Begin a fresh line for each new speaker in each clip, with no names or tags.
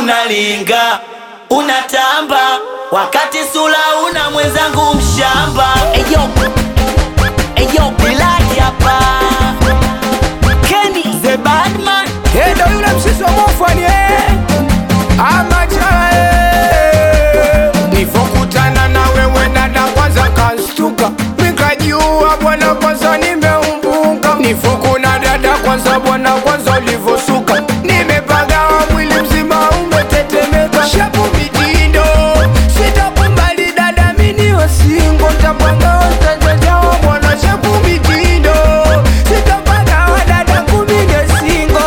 unalinga unatamba wakati sula una mwenzangu mshamba eyo eyo bilaki hapa Kenny the badman
Eh, ndo yule msisi wa mofani eh. Amacha eh. Nifokutana na wewe dada kwanza kastuka Nikajua bwana kwanza nimeumbuka Nifokuna dada kwanza bwana kwanza ulivosuka Nimepagawa mwili mzima umetetemeka Shapu mitindo Sitakumbali dada mini wasingo Tapanga utajajawa bwana shapu mitindo Sitapagawa dada kumine singo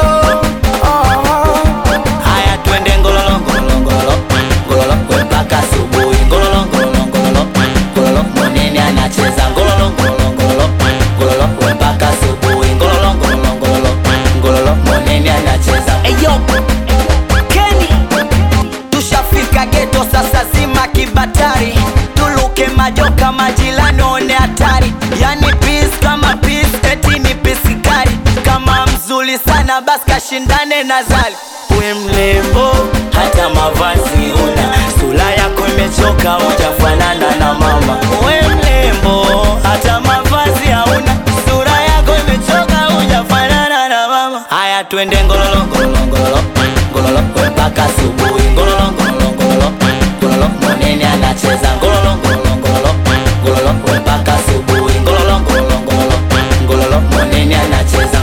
haya twende ngololo ngololo ngololo ngololo we mpaka asubuhi ngololo ngololo ngololo ngololo mwenene anacheza ngololo ngololo ngololo ngololo we mpaka asubuhi ngololo ngololo ngololo ngololo mwenene anacheza eyo Kenny tushafika geto sasa zima kibatari tuluke majoka majilani one hatari yani pis kama pis eti ni pisikari kama mzuri sana basi kashindane na zali we mlembo hata mavazi una sura yako imechoka ujafanana na mama we mlembo hata mavazi hauna sura yako imechoka ujafanana na mama haya twende ngololo ngololo ngololo ngololo we mpaka asubuhi ngololo ngololo ngololo ngololo mwenene anacheza ngololo ngololo ngololo ngololo we mpaka asubuhi ngololo ngololo ngololo ngololo mwenene anacheza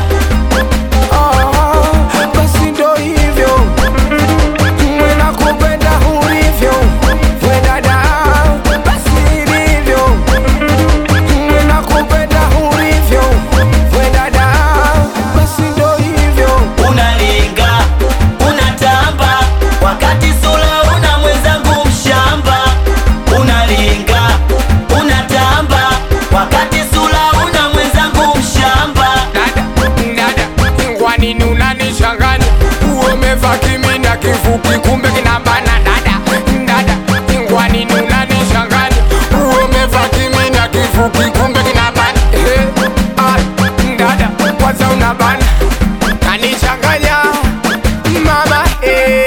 Ah, basi ndo hivyo mwe nakupenda ulivyo we dada basi ilivyo mwe nakupenda ulivyo we dada basi ndo hivyo
unalinga unatamba wakati sula una mwenzangu mshamba unalinga unatamba wakati sula una mwenzangu mshamba
dada dada kwa nini unanishanganya umevaa kimina kifupi kumbe kinabana dada dada kwa nini unanishanganya umevaa kimina kifupi kumbe kinabana eh, ah, dada kwanza unabana kanishanganya mama eh.